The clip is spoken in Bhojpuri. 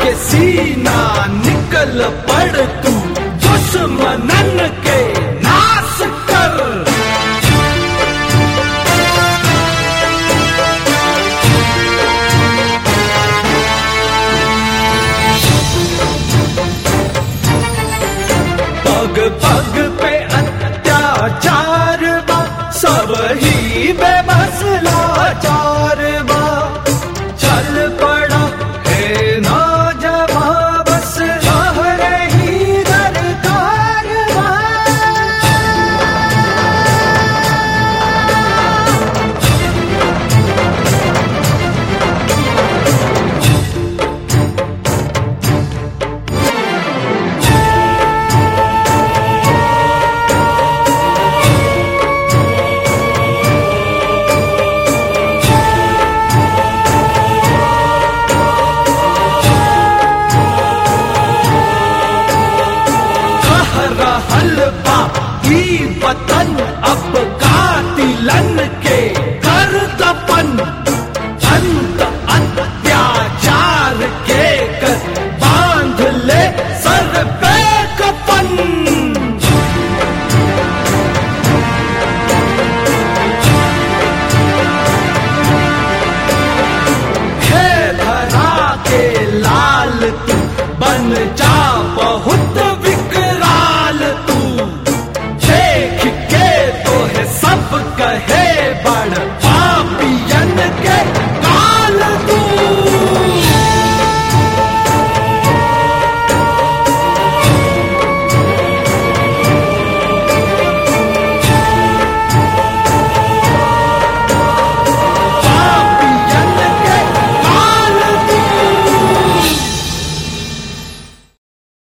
के सीना निकल पड़ तू दुश्मनन के नाश कर पग पग पे अत्याचार बा सब ही बेमसला चार बा चल पड़ा है नौजवान बस शहर ही दरकार बा कह रहल बा ई वतन अब कातिलन के कर दपन अंत अत्याचार के कर बांध ले सर पे कपन है धरा के लाल तू बन जा बहुत विकराल तू देख के तो है सब कहे